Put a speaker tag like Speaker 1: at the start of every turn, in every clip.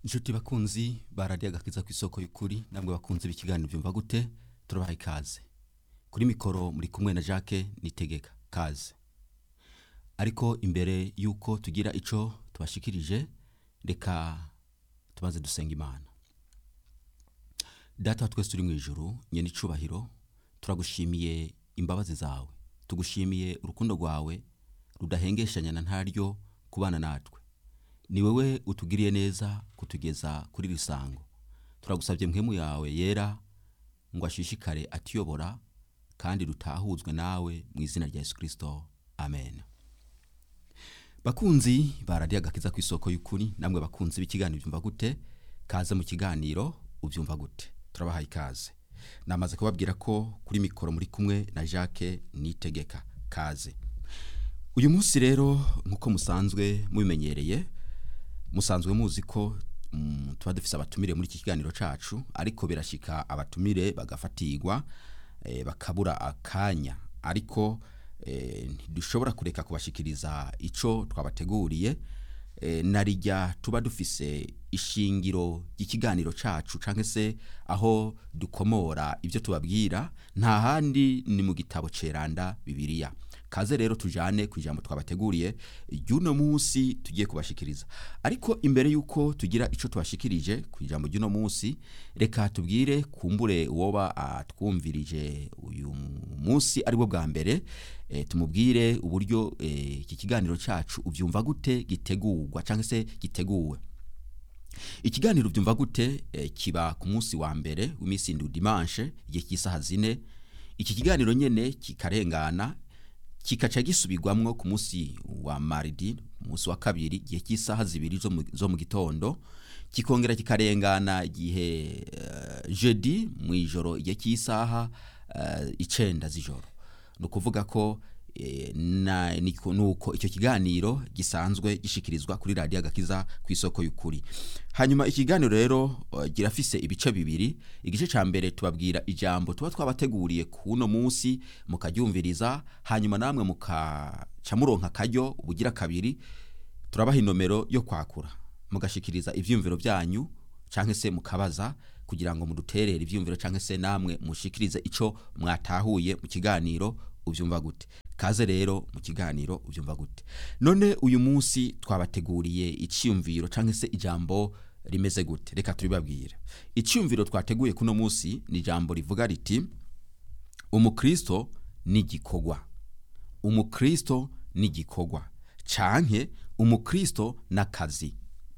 Speaker 1: inshuti bakunzi baradiye agakiza ku isoko y'ukuri namwe bakunze ikiganiro byumva gute turabaha ikaze kuri mikoro muri kumwe na jacques nitegeka kaze ariko imbere y'uko tugira icyo tubashikirije reka tumaze dusenga imana data wa twese turi mu ijoro nyine icubahiro turagushimiye imbabazi zawe tugushimiye urukundo rwawe rudahengeshanya na ntaryo kubana natwe ni wowe utugiriye neza kutugeza kuri iri sango turagusabye mpemu yawe yera ngo ashishikare atuyobora kandi rutahuzwe nawe mu izina rya yesu kirisito amen bakunzi baradiye agakiza ku isoko y'ukuri namwe bakunzi b'ikiganiro byumva gute kaze mu kiganiro ubyumva gute turabahaye ikaze namaze kubabwira ko kuri mikoro muri kumwe na jacques nitegeka kaze uyu munsi rero nk'uko musanzwe mubimenyereye musanzwe muzi ko mm, tuba dufise abatumire muri iki kiganiro cacu ariko birashika abatumire bagafatirwa eh, bakabura akanya ariko eh, ntidushobora kureka kubashikiriza ico twabateguriye eh, narijya tuba dufise ishingiro ry'ikiganiro cacu canke se aho dukomora ibyo tubabwira nta handi ni mu gitabo ceranda bibiliya kaze rero tujane ku ijambo twabateguriye ry'uno munsi tugiye kubashikiriza ariko imbere y'uko tugira ico tubashikirije ku ijambo ry'uno munsi reka tubwire kumbure uwoba atwumvirije uyu munsi aribwo bwa mbere e, tumubwire uburyo iki e, kiganiro cacu ubyumva gute gitegurwa cyangwa se giteguwe ikiganiro byumva gute e, kiba ku munsi wa mbere w'iminsi ndu dimanche igihe cy'isaha zine iki kiganiro nyene kikarengana kikaca gisubirwamwo ku munsi wa maridi umunsi wa kabiri igihe cy'isaha zibiri zo mu- zo mu gitondo kikongera kikarengana igihe uh, jeudi mu ijoro igihe cy'isaha uh, icenda z'ijoro ni ukuvuga ko eh, na- niko- nuko icyo kiganiro gisanzwe gishikirizwa kuri radiyo agakiza ku isoko y'ukuri hanyuma ikiganiro rero uh, girafise ibice bibiri igice ca mbere tubabwira ijambo tuba twabateguriye kuno munsi mukaryumviriza hanyuma namwe mukaca muronka akaryo ubugira kabiri turabaha inomero yo kwakura mugashikiriza ivyiyumviro byanyu canke se mukabaza kugira ngo muduterere ivyiyumviro canke se namwe mushikirize ico mwatahuye mu kiganiro uvyumva gute kaze rero mu kiganiro uvyumva gute none uyu munsi twabateguriye iciyumviro canke se ijambo rimeze gute reka tubibabwire iciyumviro twateguye kuno munsi ni ijambo rivuga riti umukristo n'igikorwa umukristo n'igikorwa canke umukristo n'akazi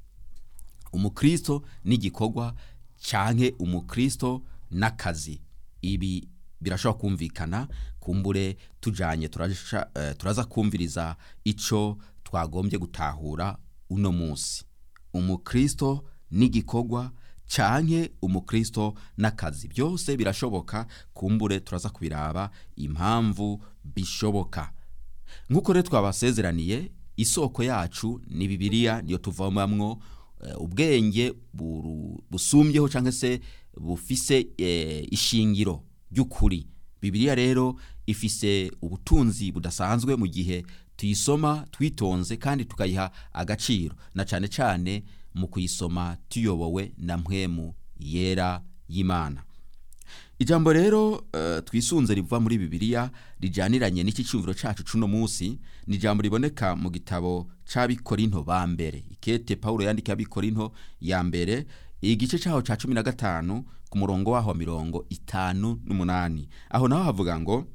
Speaker 1: umukristo n'igikorwa canke umukristo n'akazi ibi birashobora kumvikana kumbure tujanye turasha, eh, turaza kumviriza ico twagombye gutahura uno munsi umukristo n'igikorwa canke umukristo n'akazi byose birashoboka kumbure turaza kubiraba impamvu bishoboka nk'uko rero twabasezeraniye isoko yacu ni bibiliya niyo tuvomamwo eh, ubwenge buru- busumbyeho cyangwa se bufise eh, ishingiro ry'ukuri bibiliya rero ifise ubutunzi budasanzwe mu gihe tuyisoma twitonze kandi tukayiha agaciro na cyane cyane mu kuyisoma tuyobowe na mpwemu yera y'imana ijambo rero eh, twisunze riva muri bibiliya rijyaniranye n'iki cyumviro cacu cuno munsi ni ijambo riboneka mu gitabo c'abikorinto ba mbere ikete pawulo yandikiye abikorinto ya mbere igice caho ca cumi na gatanu ku murongo waho wa mirongo itanu n'umunani aho naho havuga ngo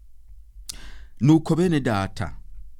Speaker 1: nuko bene data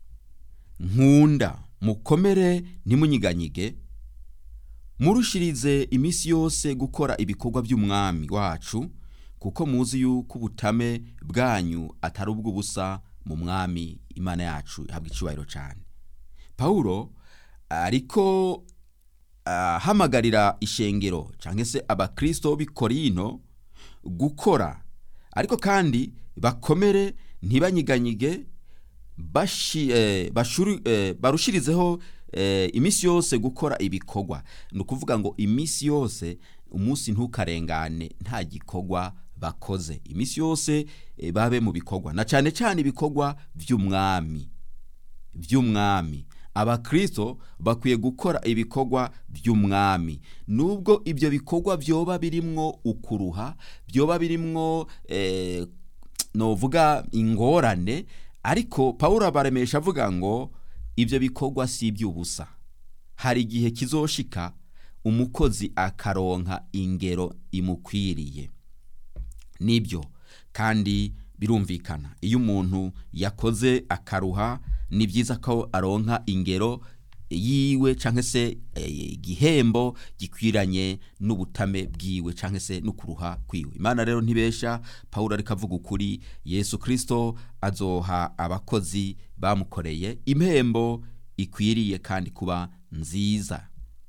Speaker 1: nkunda mukomere ntimunyiganyige murushirize iminsi yose gukora ibikorwa by'umwami wacu kuko muzi yuko ubutame bwanyu atari ubw'ubusa mu mwami imana yacu ihabwa icyubahiro cyane pawulo ariko ahamagarira ishengero cyangwa se abakristo b'i korinto gukora ariko kandi bakomere ntibanyiganyige bashi, eh, bashuri, eh, barushirizeho eh, iminsi yose gukora ibikorwa ni ukuvuga ngo iminsi yose umunsi ntukarengane nta gikorwa bakoze iminsi yose eh, babe mu bikorwa na cyane cyane ibikorwa by'umwami by'umwami abakristo bakwiye gukora ibikorwa by'umwami nubwo ibyo bikorwa byoba birimwo ukuruha byoba birimwo eh, novuga ingorane ariko pawulo abaremesha avuga ngo ibyo bikorwa si iby'ubusa hari igihe kizoshika umukozi akaronka ingero imukwiriye nibyo kandi birumvikana iyo umuntu yakoze akaruha ni byiza ko aronka ingero yiwe cyangwa se igihembo gikwiranye n'ubutame bwiwe cyangwa se n'ukuruha kwiwe imana rero ntibesha paul ariko avuga ukuri yesu kirisito azoha abakozi bamukoreye impembo ikwiriye kandi kuba nziza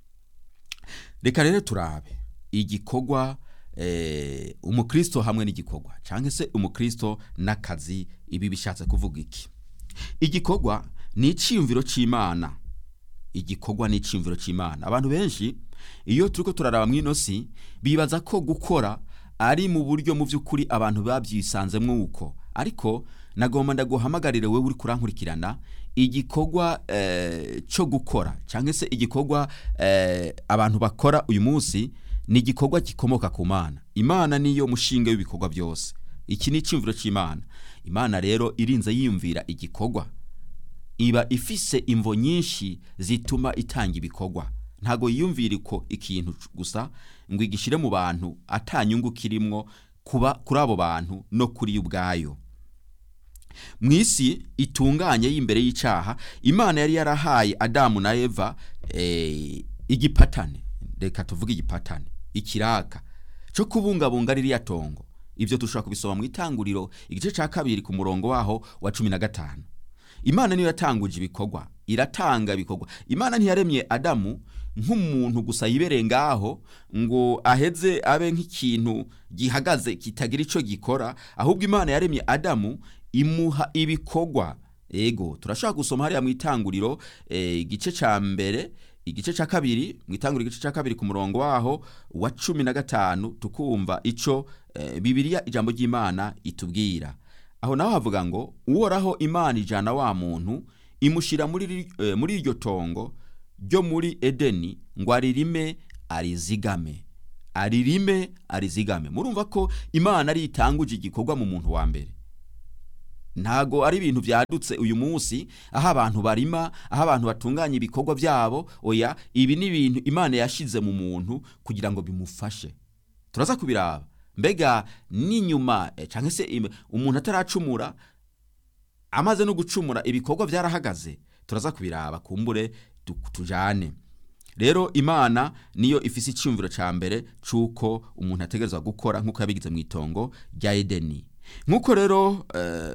Speaker 1: reka rero turabe igikorwa umukristo hamwe n'igikorwa cyangwa se umukristo n'akazi ibi bishatse kuvuga iki igikorwa ni icyiyumviro cy'imana igikorwa ni icyiyumviro cy'imana abantu benshi iyo turi ko turaraba mu inosi bibaza ko gukora ari mu buryo mu by'ukuri abantu babyisanzemo uko ariko nagomba ndaguhamagarire wowe uri kurankurikirana igikorwa cyo gukora cyangwa se igikorwa abantu bakora uyu munsi ni igikorwa gikomoka ku mana imana niyo mushinga w'ibikorwa byose iki ni icyumviro cy'imana imana rero irinze yiyumvira igikorwa iba ifise imvo nyinshi zituma itanga ibikorwa ntabwo yiyumvira ko ikintu gusa ngo igishyire mu bantu atanyungu kirimwo kuba kuri abo bantu no kuri yo ubwayo mu isi itunganye y'imbere y'icyaha imana yari yarahaye adamu na eva igipatane reka tuvuge igipatane ikiraka cyo kubungabunga ririya tongo ibyo dushobora kubisoma mu itanguriro igice cya kabiri ku murongo waho wa cumi na gatanu imana niyo yatanguje ibikorwa iratanga ibikorwa imana ntiyaremye adamu nk'umuntu gusa yibereye ngaho ngo aheze abe nk'ikintu gihagaze kitagira icyo gikora ahubwo imana yaremye adamu imuha ibikorwa ego turashaka gusoma hariya mu itanguriro igice cya mbere igice cya kabiri mu itanguriro igice cya kabiri ku murongo waho wa cumi na gatanu tukumva icyo bibiriya ijambo ry'imana itubwira aho naho havuga ngo uhoraho imana ijana wa muntu imushyira muri iryo tongo ryo muri edeni ngo aririme arizigame aririme arizigame murumva ko imana ari itanguje igikorwa mu muntu wa mbere ntago ari ibintu byadutse uyu munsi aho abantu barima aho abantu batunganya ibikorwa byabo oya ibi ni ibintu imana yashyize mu muntu kugira ngo bimufashe turaza kubiraba mbega n'inyuma cyangwa se umuntu ataracumura amaze no gucumura ibikorwa byarahagaze turaza kubiraba kumbure tujyane rero imana niyo ifise icyumviro cya mbere cy'uko umuntu ategerezwa gukora nk'uko yabigize mu itongo rya edeni nk'uko rero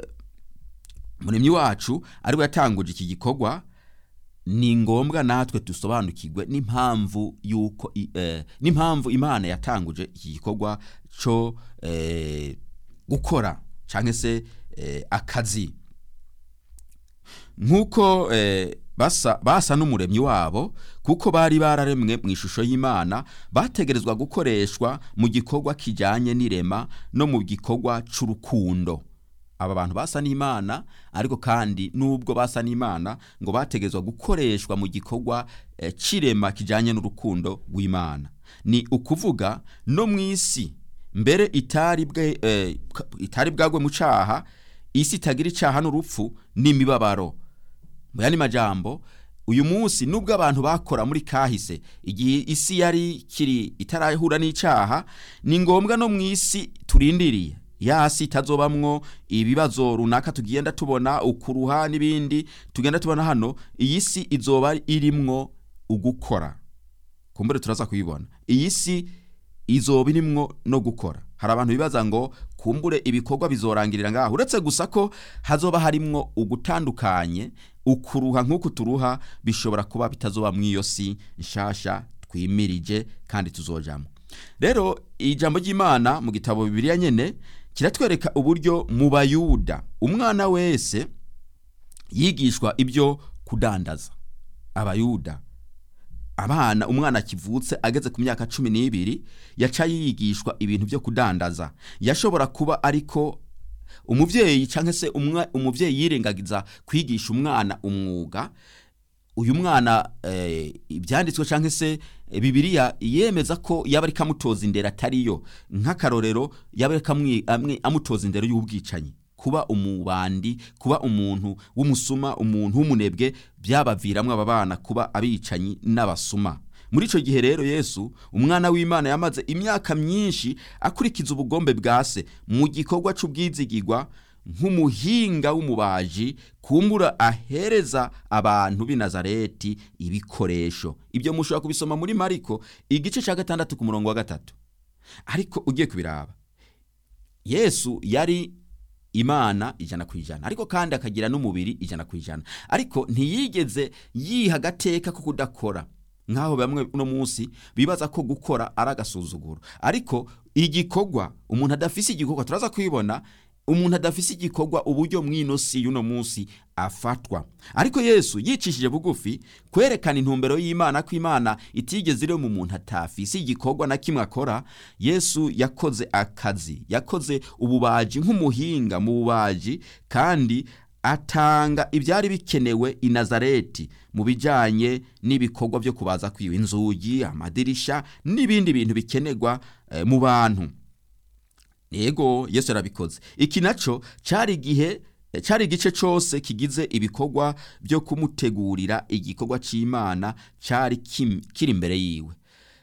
Speaker 1: muremyi wacu ariwe yatanguje iki gikorwa ni ngombwa natwe dusobanukirwe n'impamvu y'uko n'impamvu imana yatanguje iki gikorwa cyo gukora cyangwa se akazi nk'uko basa n'umuremyi wabo kuko bari bararemwe mu ishusho y'imana bategerezwa gukoreshwa mu gikorwa kijyanye n'irema no mu gikorwa cy'urukundo aba bantu basa n'imana ariko kandi nubwo basa n'imana ngo bategerezwa gukoreshwa mu gikorwa cy'irema kijyanye n'urukundo rw'imana ni ukuvuga no mu isi mbere itari bwagwe mu cyaha isi itagira icyaha n'urupfu n'imibabaro mu yandi majambo uyu munsi nubwo abantu bakora muri kahise igihe isi yari kiri itarahura n'icyaha ni ngombwa no mu isi turindiriye yasi itazobamwo ibibazo runaka tugenda tubona ukuruha n'ibindi tugenda tubona hano iyi si izoba irimwo ugukora kumbure turaza kuyibona iyi si izoba irimwo no gukora hari abantu bibaza ngo kumbure ibikorwa bizorangirira ngaho uretse gusa ko hazoba harimwo ugutandukanye ukuruha nk'uku turuha bishobora kuba bitazoba mu iyo si nshasha twimirije kandi tuzojamo rero ijambo ry'imana mu gitabo bibiriya nyene kiratwereka uburyo mu bayuda umwana wese yigishwa ibyo kudandaza abayuda abana umwana akivutse ageze ku myaka cumi n'ibiri yaca yigishwa ibintu byo kudandaza yashobora kuba ariko umubyeyi cyangwa se umubyeyi yirengagiza kwigisha umwana umwuga uyu mwana eh, ibyanditswe cyangwa se eh, bibiliya yemeza ko yaba ari kamutoza indero atariyo nk'akarorero yaba ari kamwi- amwe- amutoza indero y'ubwicanyi kuba umubandi kuba umuntu w'umusuma umuntu w'umunebwe byabaviramo aba bana kuba abicanyi n'abasuma muri icyo gihe rero yesu umwana w'imana yamaze imyaka myinshi akurikiza ubugombe bwa se mu gikorwa cy'ubwizigirwa nk'umuhinga w'umubaji kumbura ahereza abantu b'i nazareti ibikoresho ibyo mushobora kubisoma muri mariko igice cya gatandatu ku murongo wa gatatu ariko ugiye kubiraba yesu yari imana ijana ku ijana ariko kandi akagira n'umubiri ijana ku ijana ariko ntiyigeze yiha agateka ko kudakora nk'aho bamwe uno munsi bibaza ko gukora ari agasuzuguro ariko igikorwa umuntu adafise igikorwa turaza kwibona umuntu adafise igikorwa uburyo mw'ino si y'uno munsi afatwa ariko yesu yicishije bugufi kwerekana intumbero y'imana ko imana itigeze iri mu muntu atafise igikorwa na kimwe akora yesu yakoze akazi yakoze ububaji nk'umuhinga mu bubaji kandi atanga ibyari bikenewe i nazareti mu bijyanye n'ibikorwa byo kubaza kwiba inzugi amadirisha n'ibindi bintu bikenerwa eh, mu bantu yego yesu yarabikoze iki nacyo cyari igihe cyari igice cyose kigize ibikorwa byo kumutegurira igikorwa cy'imana cyari kim- kiri imbere yiwe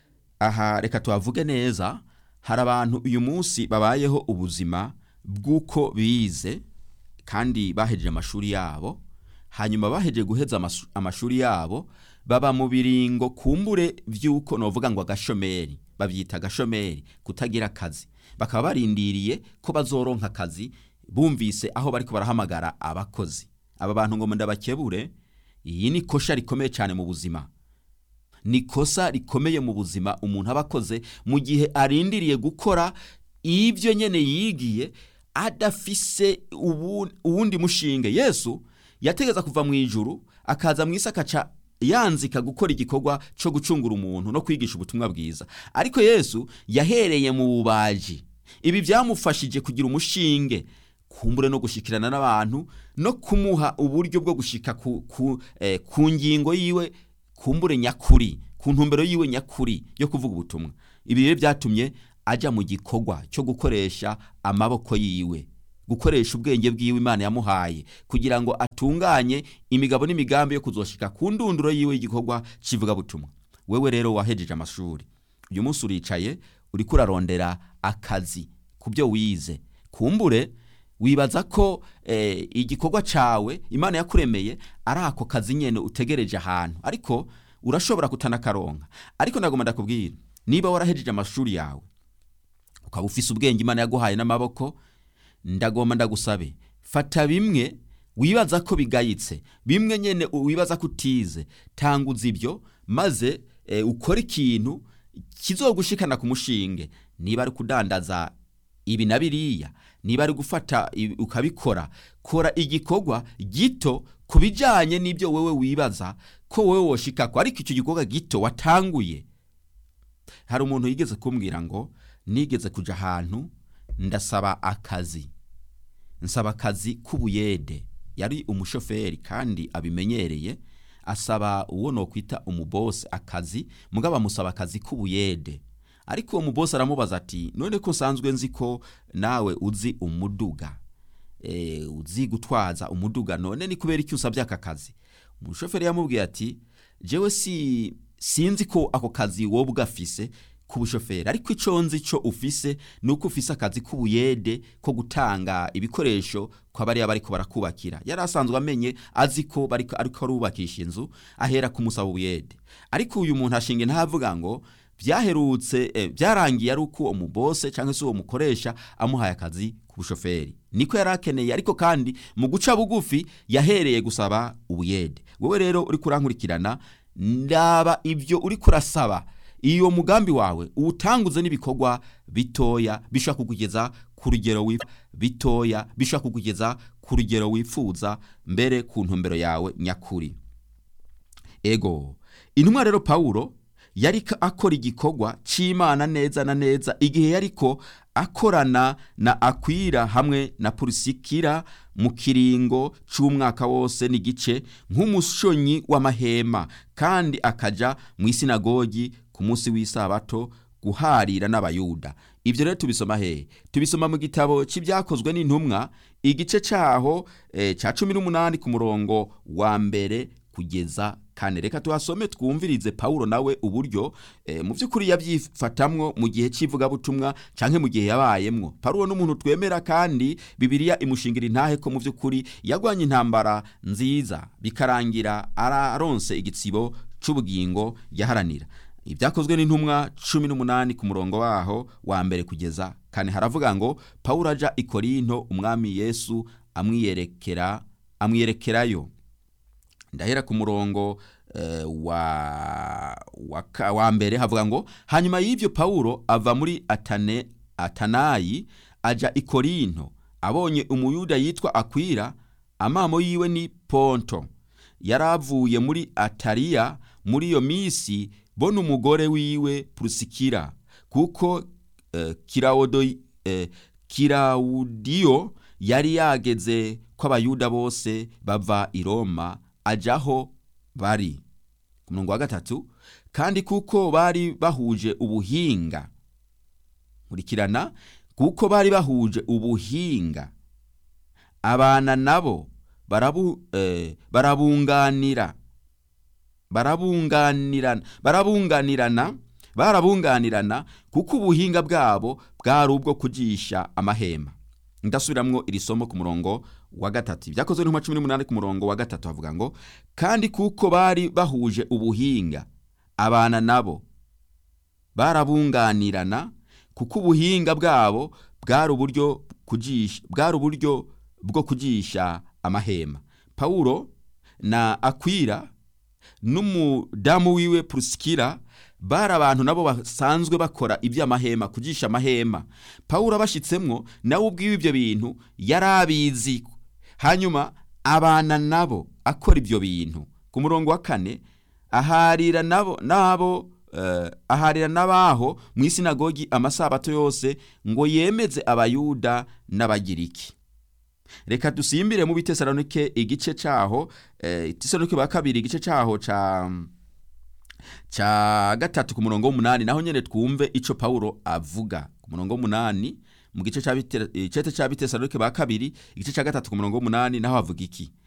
Speaker 1: aha reka tuhavuge neza hari abantu uyu munsi babayeho ubuzima bw'uko bize kandi bahejeje amashuri yabo hanyuma bahejeje guheza amasu- amashuri yabo baba mu biringo kumbure by'uko novuga ngo agashomeri babyita agashomeri kutagira akazi bakaba barindiriye ko bazoronka akazi bumvise aho bariko barahamagara abakozi aba bantu ngo ndabakebure iyi ni kosha rikomeye cyane mu buzima ni kosa rikomeye mu buzima umuntu aba akoze mu gihe arindiriye gukora ibyo nyine yigiye adafise ubu- uwundi mushinge yesu yategeza kuva mu ijuru akaza mu isi akaca yanzika gukora igikorwa cyo gucungura umuntu no kwigisha ubutumwa bwiza ariko yesu yahereye mu bubaji ibi byamufashije kugira umushinge kumbure no gushikirana n'abantu no kumuha uburyo bwo gushika ku, ku, eh, ku ngingo yiwe kumbure nyakuri ku ntumbero yiwe nyakuri yo kuvuga ubutumwa ibi rero byatumye ajya mu gikorwa cyo gukoresha amaboko yiwe gukoresha ubwenge bwiwe imana yamuhaye kugira ngo atunganye imigabo n'imigambi yo kuzoshika ku ndunduro yiwe y'igikorwa kivugabutumwa wewe rero wahejeje amashuri uyu munsi uricaye uriko urarondera akazi ku byo wize kumbure wibaza ko eh, igikorwa cawe imana yakuremeye ari ako kazi nyene utegereje ahantu ariko urashobora kutanakaronka ariko ndagomba ndakubwira niba warahejeje amashuri yawe ukaba ufise ubwenge imana yaguhaye n'amaboko ndagomba ndagusabe fata bimwe wibaza ko bigayitse bimwe nyene wibaza ko utize tanguza ibyo maze e, ukore ikintu kizogushikana ku mushinge niba ari kudandaza ibi na biriya niba ari gufata ibi- ukabikora kora igikorwa gito ku bijyanye n'ibyo wowe wibaza ko wowe woshikako ariko icyo gikorwa gito watanguye hari umuntu yigeze kumbwira ngo nigeze kuja ahantu ndasaba akazi nsaba akazi k'ubuyede yari umushoferi kandi abimenyereye asaba uwo nokwita umubose akazi mugabo amusaba akazi k'ubuyede ariko uwo mubose aramubaza ati none ko nsanzwe nzi ko nawe uzi umuduga e, uzi gutwaza umuduga none ni kubera iki usabye aka kazi umushoferi yamubwiye ati jewe si sinzi ko ako kazi wowe ugafise k'ubushoferi ariko icyo nzi cyo ufise ni uko ufise akazi k'ubuyede ko gutanga ibikoresho kwa bariya bariko barakubakira yari asanzwe amenye azi ko bariko ariko arubakisha inzu ahera kumusaba ubuyede ariko uyu muntu ashinga ntavuga ngo byaherutse eh, byarangiye ari uko umubose cyangwa se uwo mukoresha amuhaye akazi k'ubushoferi niko yari akeneye ariko kandi mu guca bugufi yahereye gusaba ubuyede wowe rero uri kurankurikirana ndaba ibyo uri kurasaba iyo mugambi wawe uwutanguze n'ibikorwa bitoya bishobora kukugeza ku rugero wifuza bitoya bishobora kukugeza ku rugero wifuza mbere ku ntumbero yawe nyakuri ego intumwa rero pawulo yari ka- akora igikorwa cy'imana neza na neza igihe yariko akorana na akwira hamwe na purusikira mu kiringo c'umwaka wose n'igice nk'umushonyi w'amahema kandi akaja mu isinagogi ku munsi w'isabato guharira n'abayuda ibyo rero tubisoma hehe tubisoma mu gitabo cy'ibyakozwe n'intumwa igice cyaho eh, cya cumi n'umunani ku murongo wa mbere kugeza kane reka tuhasome twumvirize pawulo nawe uburyo eh, mu by'ukuri yabyifatamwo mu gihe cy'ivugabutumwa cyangwa mu gihe yabayemwo pawulo n'umuntu twemera kandi bibiliya imushingira intahe ko mu by'ukuri yagwanye intambara nziza bikarangira araronse igitsibo cy'ubugingo yaharanira ibyakozwe n'intumwa cumi n'umunani ku murongo waho wa mbere kugeza kane haravuga ngo pawulo aja i korinto umwami yesu amwiyerekera amwiyerekerayo ndahera ku murongo eh, wa, wa, ka- wa mbere havuga ngo hanyuma y'ibyo pawulo ava muri atane atanayi aja i korinto abonye umuyuda yitwa akwira amamo yiwe ni ponto yari avuye muri atariya muri iyo minsi bona umugore wiwe purusikira kuko eh, kirawodo eh, kirawudiyo yari yageze ko abayuda bose bava i roma ajaho bari ku murongo wa gatatu kandi kuko bari bahuje ubuhinga nkurikirana kuko bari bahuje ubuhinga abana nabo barabu, eh, barabunganira barabunganirana barabunganirana barabunganirana kuko ubuhinga bwabo bwari ubwo kugisha amahema ndasubiramwo iri somo ku murongo wa gatatu ibyakozwe n'intumwa cumi n'umunani ku murongo wa gatatu havuga ngo kandi kuko bari bahuje ubuhinga abana nabo barabunganirana kuko ubuhinga bwabo bwari uburyo kugisha bwari uburyo bwo kugisha amahema pawulo na akwira n'umudamu wiwe purusikira bari abantu nabo basanzwe bakora iby'amahema kugisha amahema pawulo abashyitsemwo nawe ubwiwe ibyo bintu yari abizi hanyuma abana nabo akora ibyo bintu ku murongo wa kane aharira nabo nabo eh, aharira n'abaho mu isinagogi amasabato yose ngo yemeze abayuda n'abagiriki reka dusimbire mu bitesalonike igice cyaho eh, itesalonike ba kabiri igice cyaho ca ca gatatu ku murongo w'umunani naho nyene twumve ico pawulo avuga ku murongo w'umunani mu gice ca Bite- icete ca bitesalonike ba kabiri igice ca gatatu ku murongo w'umunani naho havuga iki